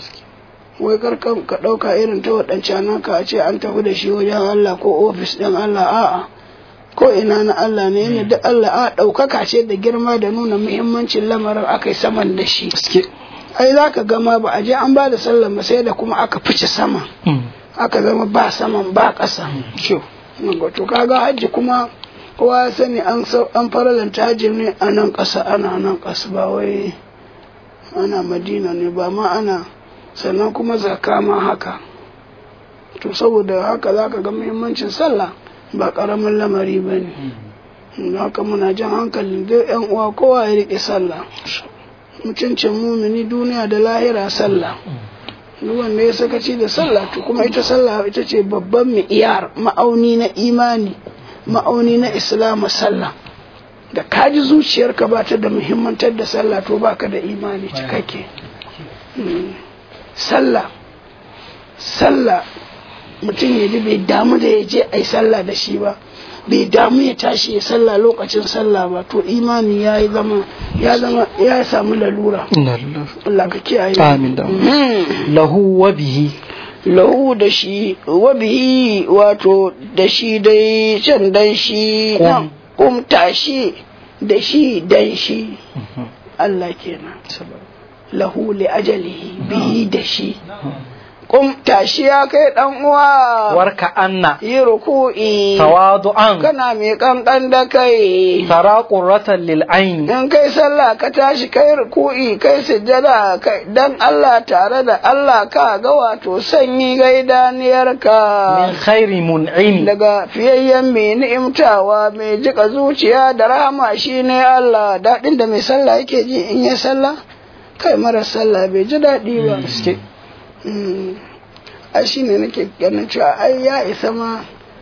wai karkan ka ɗauka irin ta waɗancan ka a ce an tafi da shi wajen Allah ko ofis ɗin Allah a'a ko ina na Allah ne yana da Allah a ɗaukaka ce da girma da nuna muhimmancin lamarin aka yi saman da shi Gaske. ai za ka gama ba a je an ba da sallah ba sai da kuma aka fice sama Mm. aka zama ba saman ba ƙasa Kyau. to kaga hajji kuma kowa ya sani an sau- an faralanta hajji ne a nan ƙasa ana nan ƙasa ba wai ana madina ne ba ma ana sannan kuma zaka ma haka to saboda haka za ka ga muhimmancin sallah ba ƙaramin lamari ba ne haka muna jan hankalin duk yan uwa kowa ya riƙe sallah mutuncin mumini duniya da lahira sallah duk wanda ya sakaci da sallah to kuma ita sallah ita ce babban mi'iyar ma'auni na imani ma'auni na islamu sallah da kaji zuciyarka ba ta da muhimmantar da sallah to baka da imani cikakke Mm. sallah sallah mutum ya ji bai damu da ya je a yi sallah da shi ba bai damu ya tashi ya sallah lokacin sallah ba to imani ya yi zama ya zama ya samu lalura Inna lillahi. Allah ka kiyaye Amin da Mhm. lahu wa bihi lahu da shi wa bihi wato da shi dai can dan shi Kum. nan kumta shi da shi dan shi Allah kenan lahu li ajalihi bihi da shi kumta shi ya kai dan uwa warka anna yi ruku'i tawadu'an kana mai kankan da kai tara qurratan lil ayn in kai sallah ka tashi kai ruku'i kai sujjada kai dan Allah tare da Allah ka ga wato sanyi ga idaniyarka min khairi mun'im daga fiyayyen mai ni'imtawa mai jika zuciya da rahama shine Allah daɗin da mai sallah yake ji in ya sallah kai mara sallah bai ji daɗi ba Gaske. Mm. a shi ne nake ganin cewa ai ya isa ma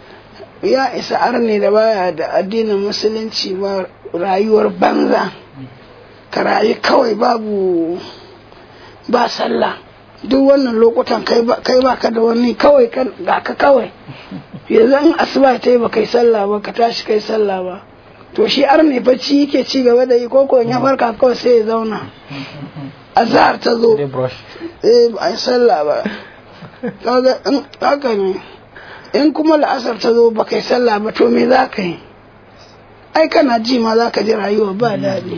ya isa arne da baya da addinin musulunci ba rayuwar banza ka rayu kawai babu ba sallah duk wannan lokutan kai ba kai ba ka da wani kawai kan ga ka kawai yanzu in asuba ta yi ba kai sallah ba ka tashi kai sallah ba to shi arne bacci yake ci gaba da yi ko ko in ya farka kawai sai ya zauna azhar ta zo Dai brush. eh ba a yi sallah ba kaga in haka ne in kuma la'asar ta zo ba kai sallah ba to me za ka yi ai kana ji ma za ka ji rayuwa ba daɗi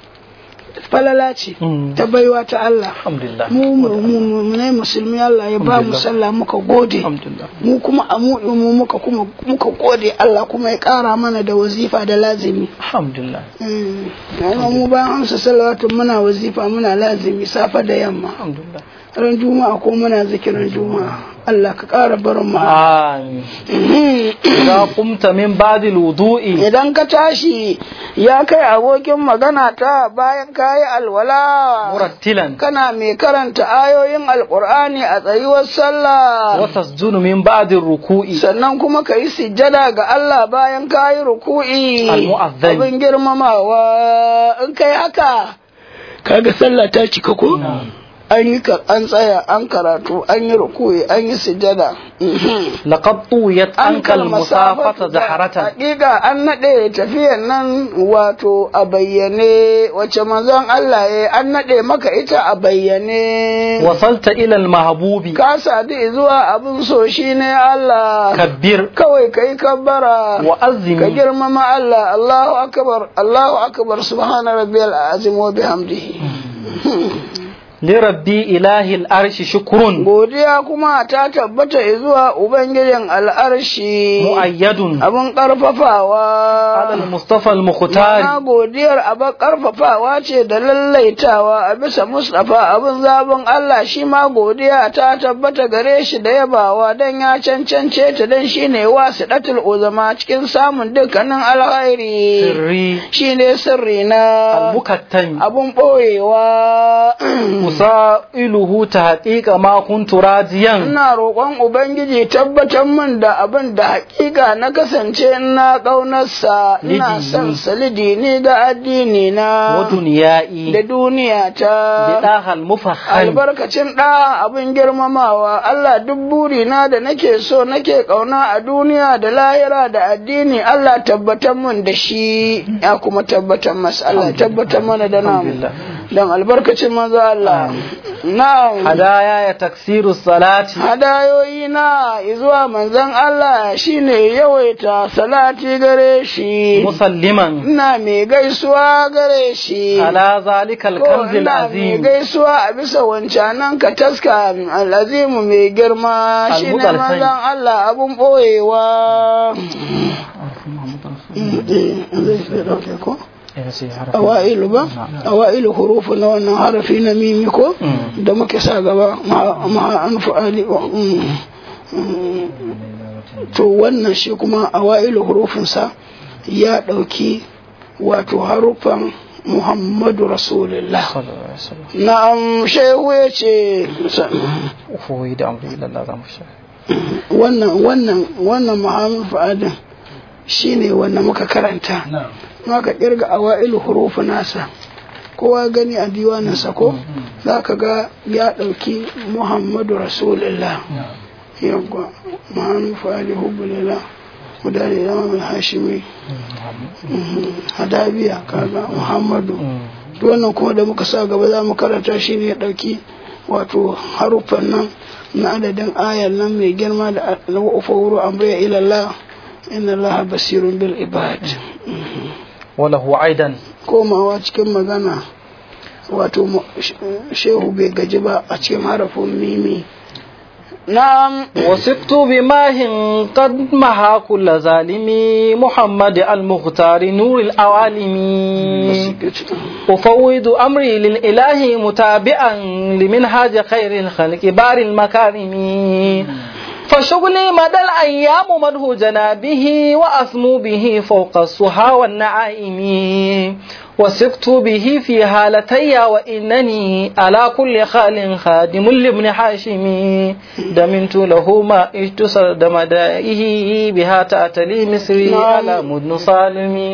falala ce Mm. ta baiwa ta Allah alhamdulillah mu mu mu mu ne musulmi Allah ya ba mu Alhamdulillah. sallah muka gode alhamdulillah mu kuma a mu mu muka kuma muka gode Allah kuma ya ƙara mana da wazifa da lazimi alhamdulillah Mm. Amma mu bayan amsa salawatu muna wazifa muna lazimi safa da yamma alhamdulillah ran juma'a ko muna zikirin juma'a Allah ka ƙara barin mu amin idza qumta min ba'di al-wudu'i idan ka tashi ya kai abokin magana ta bayan kayi alwala murattilan kana mai karanta ayoyin alkur'ani a tsayuwar sallah wa tasjudu min ba'di ar-ruku'i sannan kuma ka yi sujjada ga Allah bayan kayi ruku'i Al-mu'azzam. abin girmamawa in kai haka kaga sallah ta cika ko an yi ka- an tsaya an karatu an yi ruku'i an yi sujjada Mhm. laqad tuwiyat anka al-musafata zaharatan Hakika an naɗe tafiyan nan wato a bayyane wacce manzon Allah ya an naɗe maka ita a bayyane. wasalta ila al-mahbubi Ka sadu zuwa abin so shi ne Allah. kabbir Kawai ka yi kabbara. wa Ka azimi girmama Allah. Allahu akbar. Allahu akbar. Subhana rabbiyal azim wa bihamdihi. li rabbi ilahi al-arshi shukrun Godiya kuma ta tabbata zuwa Ubangijin al'arshi. muayyadun Abin ƙarfafawa. ala al-mustafa al-mukhtar Ma'ana godiyar abin ƙarfafawa ce da lallaitawa a bisa Mustapha abin zabin Allah shi ma godiya ta tabbata gare shi da yabawa don ya cancance ta don shi ne wasu ɗatul uzama cikin samun dukkanin alkhairi sirri shi ne sirri na al-mukattami abin ɓoyewa. usailuhu tahqiqa ma kuntu radiyan Ina roƙon Ubangiji tabbatar min da abin da haƙiƙa na kasance ina ƙaunarsa, ina Lidini. son salidi ni ga addini na. wa dunyai da duniya ta bidahal mufahham albarkacin ɗa abin girmamawa Allah duk burina da nake so nake ƙauna a duniya da lahira da addini Allah tabbatar mun da shi ya kuma tabbatar masa Allah tabbatar mana da namu Alhamdulillah. don albarkacin manzo Allah na'am hadaya ya taksiru salati hadayoyi na zuwa manzon Allah shine yawaita salati gare shi musalliman ina mai gaisuwa gare shi ala zalika Ko al-kanz ina mai al-azim gaisuwa a bisa wancanan ka taska al'azimu mai girma shi ne Al-Mutalsai. manzon Allah abun ɓoyewa. Awa'ilu ba? Awa'ilu hurufu na wannan harafi na mimi ko? Mm. Da muke sa gaba ma'a an fa'ali wa mm. Mm. To wannan shi kuma awa'ilu hurufinsa ya ɗauki wato harufan Muhammadu Rasulullah. Na'am shehu ya ce ufuwi da amri ila Allah zamu sha wannan wannan wannan Muhammad Fa'adin shine wanda muka karanta. Maka kirga awailu hurufu nasa. Kowa gani a diwaninsa ko za ka ga ya ɗauki Muhammadu Rasulullah. Yawwa Muhammad Fa'adin hubbulillah. Mudane zama mai hashimi. Hadabiya kaga Muhammadu. to wannan kuma da muka sa gaba za mu karanta shi ne ya ɗauki wato haruffan nan na adadin ayar nan mai girma da wa'ufawuru amriya ilallah inna Allah basirun bil ibad walahu aidan komawa cikin magana wato mu- sh- shehu bai gaji ba a cikin harafin mimi na'am وسقت بماه قد محا كل ظالم محمد المختار نور العوالم أفوض أمري للإله متابعا لمنهاج خير الخلق بار المكارم فشغلي مدى الأيام مده جنابه وأسمو به فوق الصحا والنعائم وسقت به في هالتي وإنني على كل خال خادم لابن حاشم دمنت له ما اجتسر دمدائه بها تأتلي مصري نعم. على مدن صالم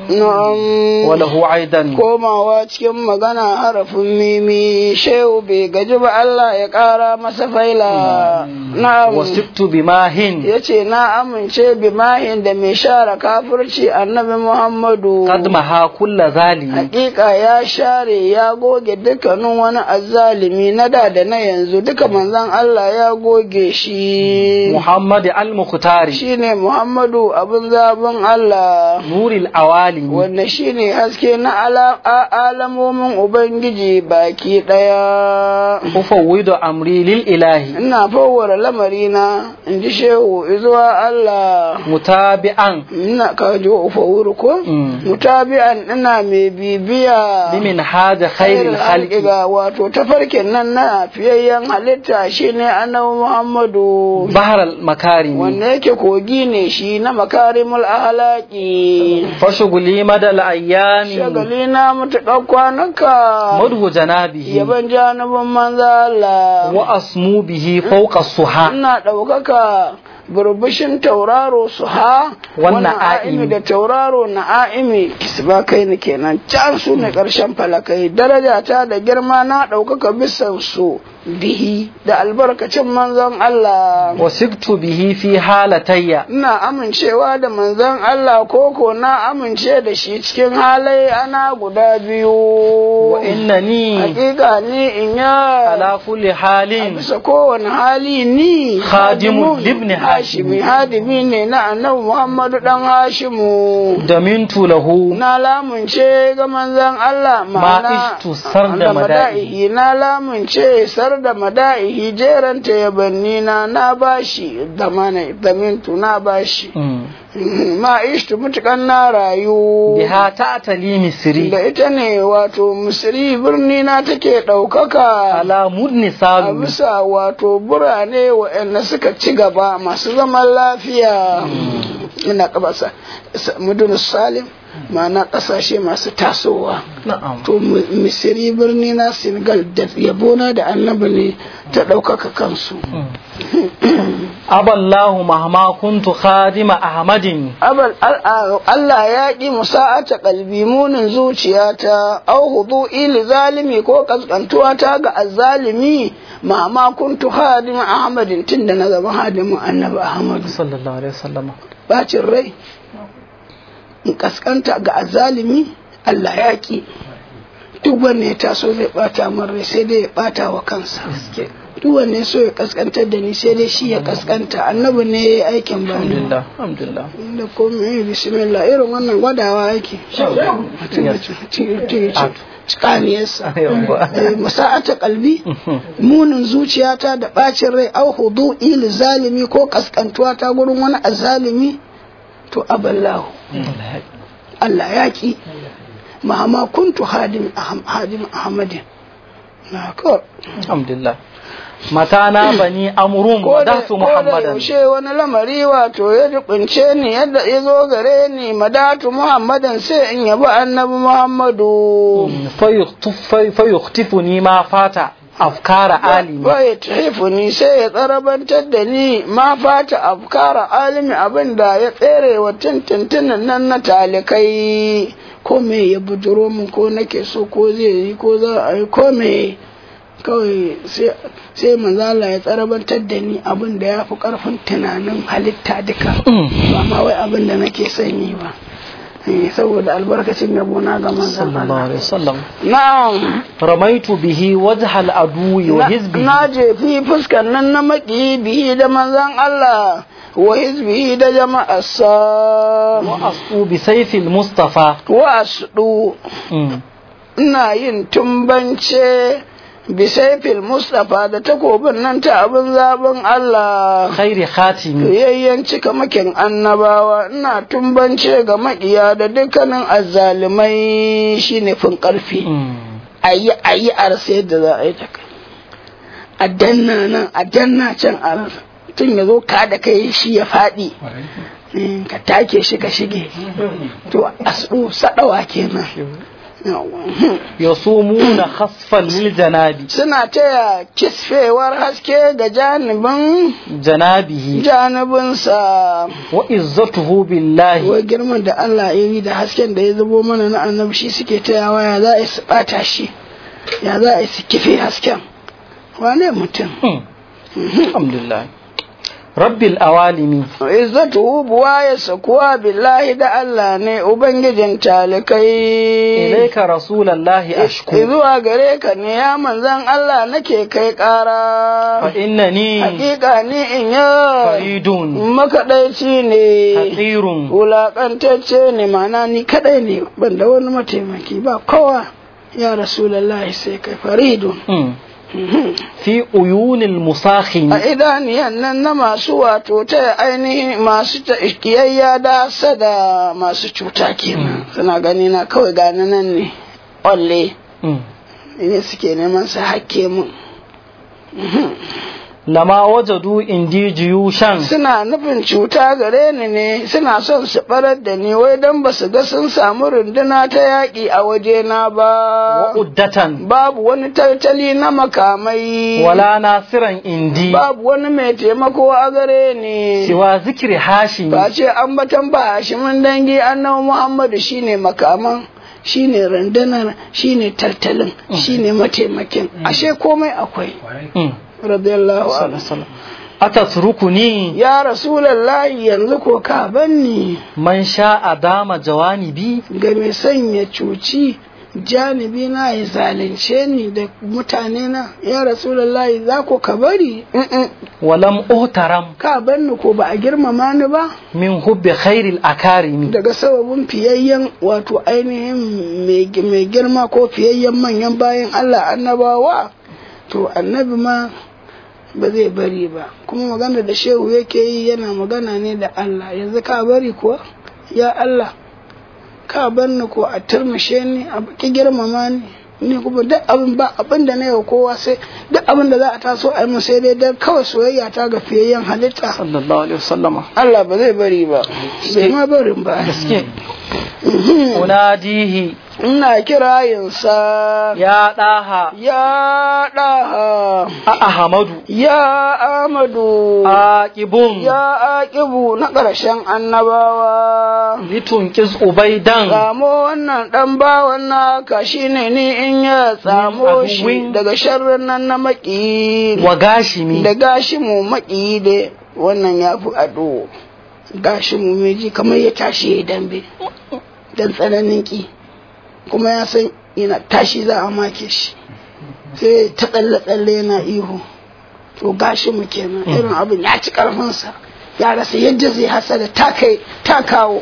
na'am وله أيضا komawa cikin magana harafin mimi shehu bai gaji ba Allah ya ƙara masa faila na'am وسبت بماه ya ce na amince bi mahin da mai share kafirci annabi Muhammadu قد محا كل ذلك hakika ya share ya goge dukkanin wani azzalimi na da da na yanzu duka manzon Allah ya goge shi محمد المختار shine Muhammadu abin zabin Allah نور الأوالي wanda shine haske na ala- a- alamomin Ubangiji baki ɗaya. أفوض أمري للإله Ina fawwara lamarina in ji shehu zuwa Allah. متابعا Ina ka ji wa ufawuru ko? Mm. Mutabi'an ina mai bibiya. لمن هذا خير الخلق ga wato tafarkin nan na fiyayyen halitta shine annabi Muhammadu. بحر المكارم Wanda yake kogi ne shi na makarimul ahlaki. فشغلي مدى الأيام shagali na matuƙar kwanaka مدو جنابه yaban janibin manzo Allah وأصمو به فوق الصحا ina ɗaukaka burbushin tauraro su ha Wannan a'imi a'imi. da tauraro na a'imi kisba kai ni kenan can su ne ƙarshen falakai daraja ta da girma na ɗaukaka bisan su bihi da albarkacin manzon Allah وسقت به في حالتي ina amincewa da manzon Allah koko na amince da shi cikin halai ana guda biyu وإنني hakika ni in ya على كل a حال bisa kowane hali ni Khadimun khadimun libni Hashimi. hadimi ne na annabi Muhammadu dan Hashimu دمنت له na lamunce ga manzon Allah ma'ana ishtu sar da da mada'ihi. na lamunce sar da mada'ihi jeranta yabanni na na bashi da mana damintu na bashi ma ishtu mutukan na rayu بها تأتلي مصري da ita ne wato misri birni na take ɗaukaka على مدن a سالو bisa wato burane waɗanda suka ci gaba masu zaman lafiya ina kabasa mudun salim ma'ana ƙasashe masu tasowa نعم to mi- misiri birni na senegal da yabona da annabi ne ta ɗaukaka kansu أبى الله مهما كنت خادم أحمد Abal al- a- Allah ya ƙi musa'ata kalbi munin zuciyata au hudu ili zalimi ko kaskantuwa ta ga azzalimi ma ma kuntu hadimin Ahmadin tunda na zama hadimin annabi Ahmadu صلى الله عليه وسلم bacin rai in kaskanta ga azzalimi Allah ya ƙi duk wanne ya taso zai bata min rai sai dai ya bata wa kansa duk wanne ya so ya kaskantar da ni sai dai shi ya kaskanta annabi ne ya yi aikin ba الحمد ni لله الحمد لله da komai bismillah irin wannan gwadawa yake cikaniyarsa musa'ata kalbi munin zuciyata da bacin rai au hudu ili zalimi ko kaskantuwa ta gurin wani azalimi to aballahu Allah ya ki mahama kuntu hadim aham- hadim ahmadin na kawai الحمد لله متى نابني أمر ko da ودعت ko da محمدا yaushe wani lamari wato ya jibince ni yadda ya zo gare ni madatu muhammadan sai in yabi annabi muhammadu فيخطف في- فيخطفني ما فات أفكار عالم bai tahifu ni sai ya tsarabantar da ni ma fata afkara alimi abin da ya tsere wa tintintinin nan na talikai ko me ya bujuro min ko nake so ko zai yi ko za a yi ko me kawai sai- sai manzala ya tsarabantar da ni abin da ya fi karfin tunanin halitta duka ba ma wai abin da nake son yi ba Eh, saboda albarkacin yabo na ga manzon صلى الله Allah عليه وسلم na'am رميت به وجه العدو na وحزبه jefi fuskar nan na maki bihi da manzan Allah wa hizbihi da jama'arsa وأصفو بسيف المصطفى wa asdu مم. ina yin tumbance bisaifil Mustapha da takobin nan ta abin zaben Allah خير خاتم yayyan cika makin annabawa ina tumbance ga maƙiya da dukkanin azzalimai shine fin ƙarfi مم. ayi ayi a rasa yadda za a yi ta kai a danna nan a danna can a rasa tun ya zo ka da kai shi ya faɗi Eh, ka take shi ka shige to asɗu saɗawa kenan yasumuna khasfan lil janabi suna taya kisfewar haske ga janibin janabihi janibinsa wa izzatuhu billahi wai girman da Allah ya yi da hasken da ya zubo mana na annabi shi suke tayawa ya za a yi su bata shi ya za a yi su kife hasken wane mutum alhamdulillah rabbil awalimi izzatu buwa ya sakuwa billahi da Allah ne ubangijin talikai ilaika rasulallahi ashku zuwa gare ka ne ya manzan Allah nake kai fa ƙara innani hakika ni in ya faridun makaɗaici ne haqirun wulaƙantacce ne mana ni kaɗai ne ban da wani mataimaki ba kowa ya rasulallahi sai kai faridun Mm. fi uyunil musakhini a idaniyan nan na masu wato ta ainihin masu ta kiyayya da sada masu cuta kenan suna gani na kawai gani nan ne olle Mm. ne suke neman su hakke mun lama wajadu indi jiyushan suna nufin cuta gare ni ne suna son su barar da ni wai don ba su ga sun samu runduna ta yaƙi a wajena wa ba uddatan babu wani tattali na makamai wala nasiran indi babu wani mai taimako a gare ni siwa zikri hashimi ba ce ambatan ba hashimin dangi annabi muhammadu shine makaman shine rundunar shine tattalin shine mataimakin ashe komai akwai Mm. radiyallahu anhu sallallahu atatrukuni ya rasulallahi yanzu ko ka banni man sha'a dama jawanibi ga mai sanya cuci janibi na ya zalunce ni da mutane na ya rasulallahi za ko ka bari Mm-mm. walam uhtaram ka banni ko ba a girmama ni ba min hubbi khairil akarimi daga sababin fiyayyen wato ainihin mai mai girma ko fiyayyen manyan bayan Allah annabawa to annabi ma ba zai bari ba kuma magana da shehu yake yi yana magana ne da Allah yanzu ka bari kuwa ya Allah ka bar ni ko a turmushe ni a ki girmama ni ni kuma duk abin ba abin da na yau kowa sai duk abin da za a taso a yi mun sai dai dan kawai soyayya ta ga fiyayyen halitta sallallahu alaihi wasallama Allah ba zai bari ba bai ma barin ba gaske unadihi ina kirayinsa ya daha ya ɗaha a ahmadu ya amadu aqibun ya aƙibu na ƙarshen annabawa litunqiz ubaidan tsamo wannan ɗan bawan naka shine ni in ya tsamo shi aduwin. daga sharrin nan na maƙi wa gashimi da gashi mu maƙi da wannan ya fi ado gashi mu meji kamar ya tashi ya dambe dan tsananin ƙi kuma ya san yana tashi za a make shi sai ta tsalle tsalle yana ihu to gashi mu kenan irin abin ya ci karfinsa ya rasa yadda zai hasada ta kai ta kawo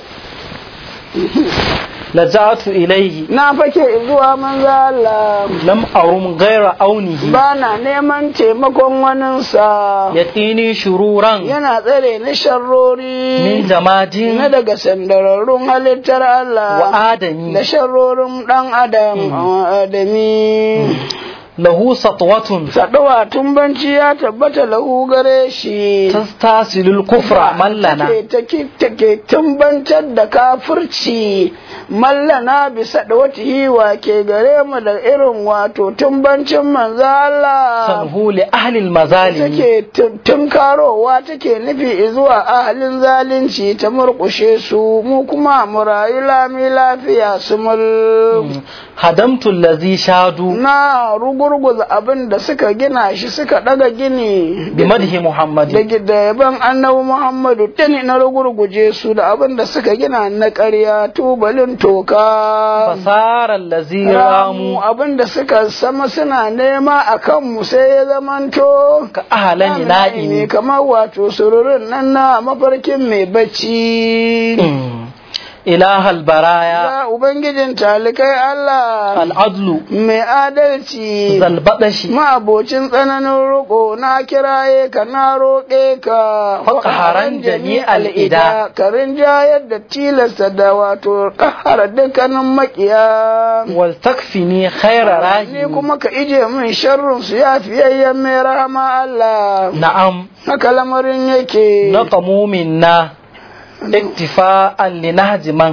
laja'atu ilayhi na fake zuwa manzo Allah lam arum ghaira aunihi ba na neman taimakon waninsa yatini shururan yana tsare ni sharrori min jamadin na daga sandararrun halittar Allah wa adami da sharrorin ɗan adam adami lahu satwatun saɗawa tumbanci ya tabbata lahu gare shi tastasilul kufra mallana take take tumbantar da kafirci mallana bisa da wata hiwa ke gare mu da irin wato tumbancin manzo Allah sanhu li ahli almazalimi take tun- tunkarowa take nufi zuwa ahalin zalunci ta murƙushe su mu kuma mu rayu lami lafiya su mul hadamtu allazi shadu na rugurguza abin da suka gina shi suka daga gini bi madhi da muhammadin da yaban annabi Muhammadu tani na rugurguje su da abin da suka gina na ƙarya tubalin toka fasara allazi ramu ramu abin da suka sama suna nema a kanmu sai ya zamanto ka ahlani ne na'imi kamar wato sururin nan na mafarkin mai bacci ilahal baraya ya ubangijin talikai Allah al'adlu mai adalci zalbadashi ma'abocin tsananin roƙo na kiraye ka na roƙe ka Faƙaharan jami'al ida. ka rinjayar da tilasta da wato ƙahara dukkanin maƙiya wal takfini khaira ni rahim kuma ka ije min sharrin su ya fiyayyen mai rahama Allah na'am haka lamarin yake naqamu minna iktifa'an li nahji man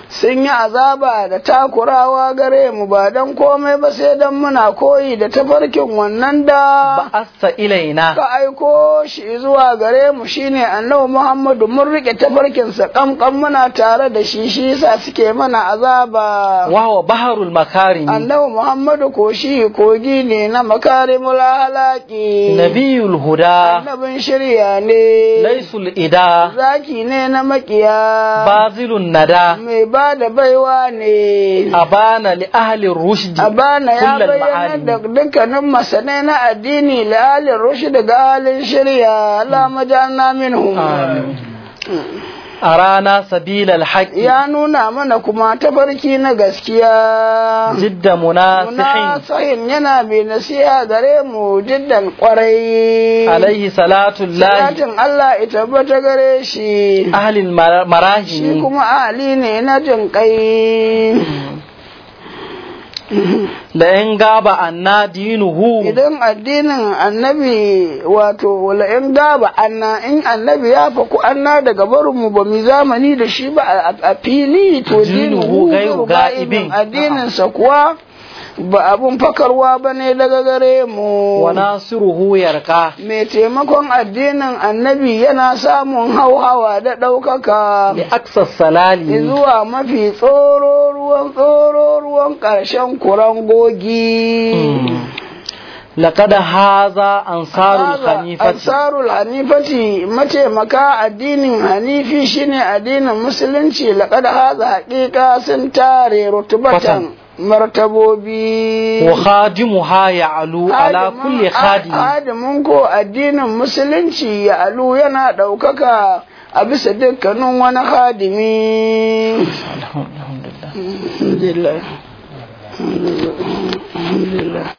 sun yi azaba da takurawa gare mu ba don komai ba sai don muna koyi da tafarkin wannan da ba'asta ilaina ka aiko shi zuwa gare mu shine annabi Muhammadu mun rike tafarkinsa kamkam muna tare da shi shi yasa suke mana azaba wa huwa baharul makarimi annabi Muhammadu ko shi kogi ne na makarimul halaki nabiyul huda annabin shirya ne laisul ida zaki ne na makiya bazilun nada mai ba da baiwa ne abana li ahli rushdi Abana ya kullal bayyana ma'ani. da dukkanin masanai na addini da halin rushi daga halin shirya Allah majalna minhum Amin. a rana sabilal haqqi ya nuna mana kuma tafarki na gaskiya jidda munasihin munasahin yana mai nasiha gare mu jiddan kwarai alaihi salatu llahi salatin Allah ita tabbata gare shi ahli shi marahimi kuma ahali ne na jin kai la in gaba anna dinuhu idan addinin annabi wato wala in gaba anna in annabi ya faku anna daga barin mu ba mu zamani da shi ba a- a fili to Dinuhu dinuhu gairu gairu ga'ibin. ga'ibin addinin sa kuwa ba abun fakarwa bane daga gare mu wa nasiruhu yarqa mai taimakon addinin annabi yana samun hauhawa da ɗaukaka li aksa salali zuwa mafi tsoro ruwan tsoro ruwan ƙarshen kurangogi. laqad haza ansarul Haza hanifati Ansarul Hanifati mataimaka addinin Hanifi shine addinin Musulunci laƙad haza haƙiƙa sun tare rutubatan martabobi. wa khadimuha ya'lu ala Hadimin- kulli khadim Hadimin ko addinin Musulunci ya alu yana ɗaukaka a bisa dukkanin wani hadimi. alhamdulillah Alhamdulillah. Alhamdulillah. Alhamdulillah.